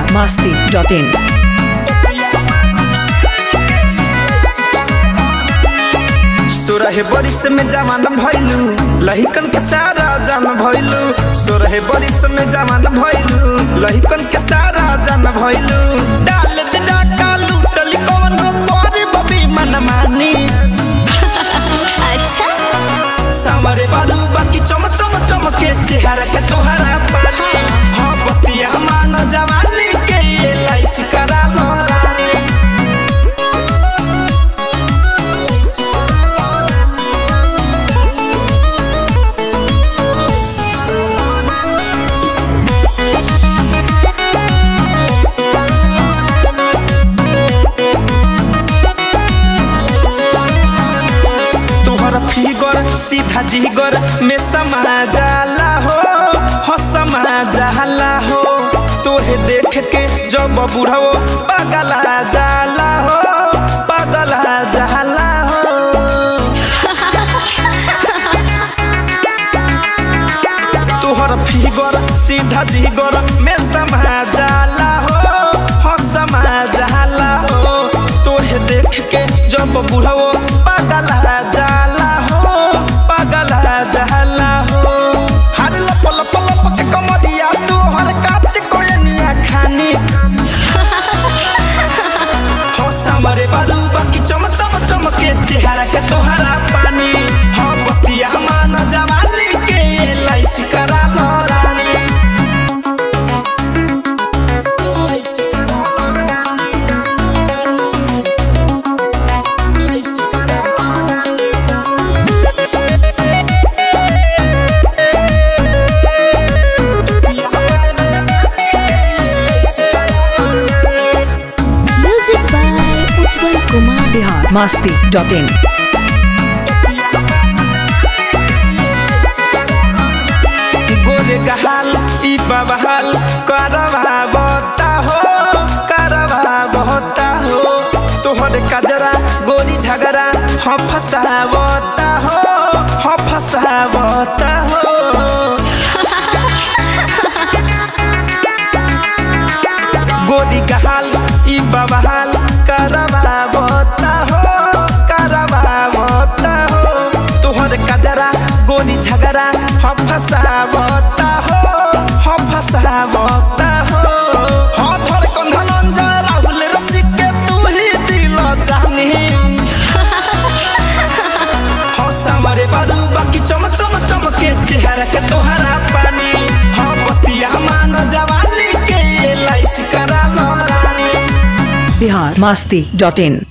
masti.in. सोरहे बरिस में जवान भइलू लहिकन के सारा जान भइलू सोरहे बरिस में जवान भइलू लहिकन के सारा जान भइलू डाल दे डाका लूटली कौन करे बबी मन मानी अच्छा सामरे बालू बाकी चम चम चम के चेहरा के तोहरा पानी हाँ बतिया मान जवानी के ये लाइस करा लो रानी तोहर फिगर सीधा जिगर में समा जाला हो हो समा जाला हो तोहे देख के जब बुढ़ाओ पगला जाला हो पगला जाला हो तोहर फिगर सीधा जिगर में समा जाला हो हो समा जाला हो तोहे देख के जब बुढ़ाओ पगला जाला हो पगला जाला हो हर लप लप लप के कमरिया तोहर काच कोयनिया खानी हो सामरे बालू बाकी चम चम चम के चेहरा के तोहरा पानी हो बतिया मान जवानी के लाइस करा लो रानी लाइस करा लो रानी, रानी। लाइस करा लो रानी, बतिया मान जवानी के लाइस करा लो रानी। Music by Ujjwal Kumar Bihar masti.in. गोरे गहाल ई बबहाल करवा बता हो करवा बता हो तोहर कजरा गोरी झगड़ा ह फसावता हो ह फसावता हो गोरी गहाल ई बबहाल करवा बता हो करवा बता हो तोहर कजरा गोरी झगड़ा ह फसावता हो ह फसावता हो ह धर कंधन जा राहुल रसिक के तू ही दिल जानी हो सामरे बालू बाकी चम चम चम के चेहरा के तोहरा पानी हो बतिया मान जवानी के लाइस करा लो रानी Bihar masti.in.